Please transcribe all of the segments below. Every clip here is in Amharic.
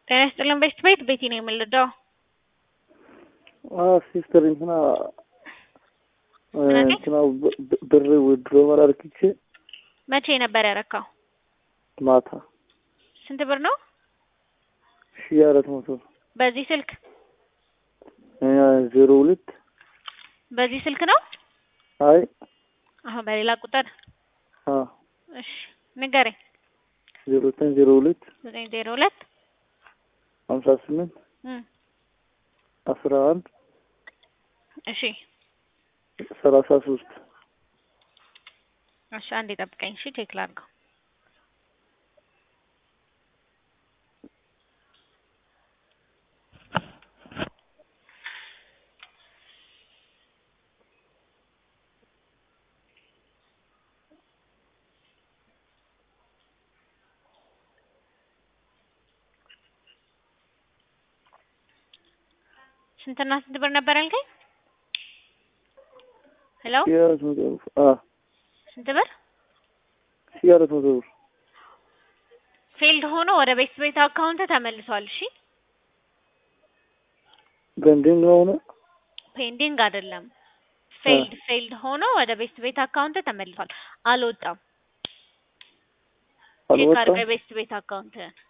ጤና ይስጥልን ቤት ቤት ቤቲ ነው የምልደው። ሲስተር እንትና እንትና ብር ውድሮ መራርክቼ መቼ ነበር ያረካው? ማታ ስንት ብር ነው? ሺ አራት መቶ በዚህ ስልክ ዜሮ ሁለት በዚህ ስልክ ነው? አይ አሁን በሌላ ቁጥር አ እሺ ንገረኝ። ዜሮ ዘጠኝ ዜሮ ሁለት ዘጠኝ ዜሮ ሁለት ሀምሳ ስምንት እም አስራ አንድ እሺ ሰላሳ ሶስት እሺ አንዴ ጠብቀኝ። እሺ ቼክ ላድርገው። ስንትና ስንት ብር ነበር ያልከኝ? ሄሎ ሺ አራት መቶ ብር አ ስንት ብር? ሺ አራት መቶ ብር ፌልድ ሆኖ ወደ ቤት ቤት አካውንት ተመልሷል። እሺ ገንድን ሆነ ፔንዲንግ አይደለም። ፌልድ ፌልድ ሆኖ ወደ ቤት ቤት አካውንት ተመልሷል። አልወጣም። ቼክ አልወጣም። አድርገህ የቤት ቤት አካውንት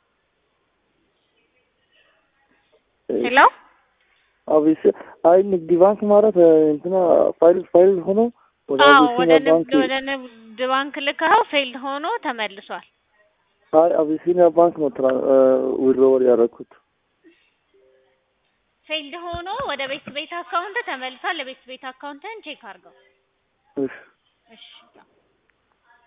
ሄሎ አቢስ አይ ንግድ ባንክ ማለት እንትና ፋይል ፋይል ሆኖ ወደ አዎ ወደ አቢሲኒያ ባንክ ንግድ ወደ ንግድ ባንክ ልከኸው ፌልድ ሆኖ ተመልሷል። አይ አቢሲኒያ ባንክ ነው ትራ ዊድሮወል ያደረኩት። ፌልድ ሆኖ ወደ ቤት ቤት አካውንት ተመልሷል። ለቤት ቤት አካውንትን ቼክ አድርገው። እሺ እሺ